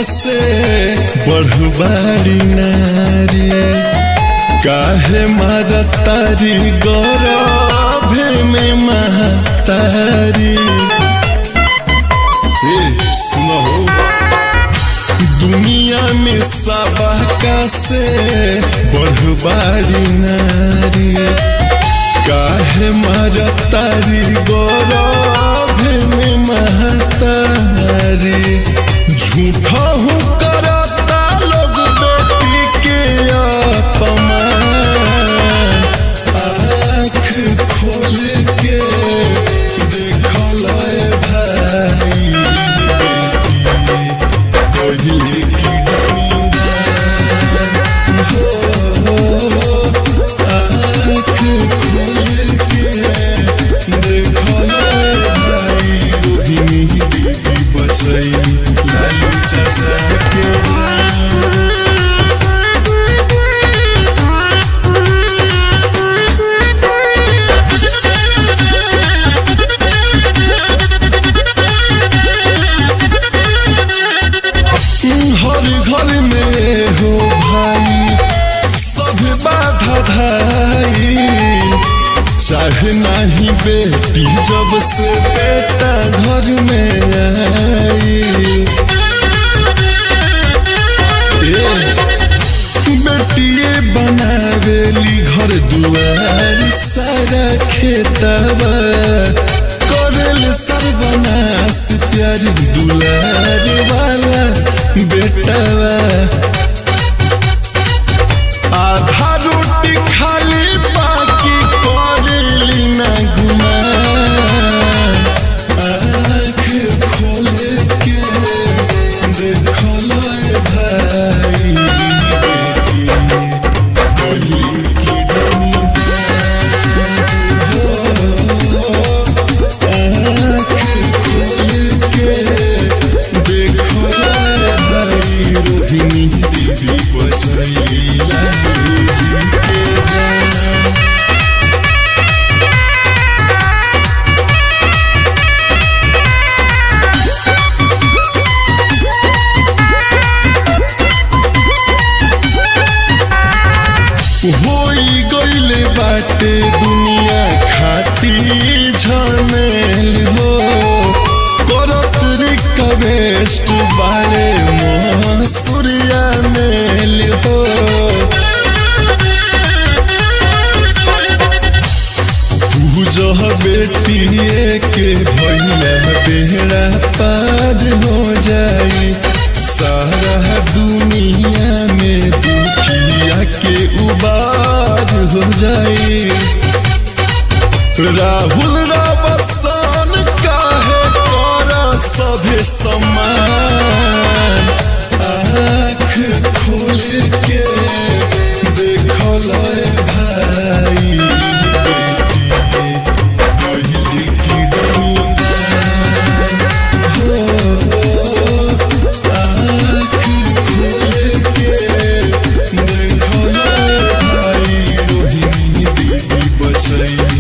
से बढ़बाड़ी नारी काहे मारतारी गौरभे में महतारी ए, सुनो हो दुनिया में सबका से बढ़बाड़ी नारी काहे मारतारी गौरभे में महतारी झूठा हूँ करता लोग बेटी के अपमान आँख खोल के देखल भाई बेटी पहिले की डूबान हो आँख खोल के देखल भाई रोहिणी दीदी बचैली लालू चाचा के जान हर घर में हो भाई सब बाधा धाई चाहे नहीं बेटी जब से बेटा घर में आई ए, बेटिए बनावेली घर दुआर सारा खेतवा करेल सर्वनाश प्यार दुलार वाला बेटवा आधा रोटी खाली बाकी करेली ना गुमान आँख खोल के देखल भाई बेटी पहली की आँख खोल के देखल भाई रोहिणी दीदी बसैली लालू जी के जान होई गईले बाटे दुनिया खाती झमेल हो करत रिक्वेस्ट बारे मसूरिया मेल हो पूजह बेटिए के भैया बेड़ा पार हो जाई सारा दुनिया में दुखिया के उबार हो जाई राहुल रवसान काहे कर सभे समान आँख खोल के देखल भाई बेटी पहली की डूबान हो आँख खोल के देखल भाई रोहिणी दीदी बचैली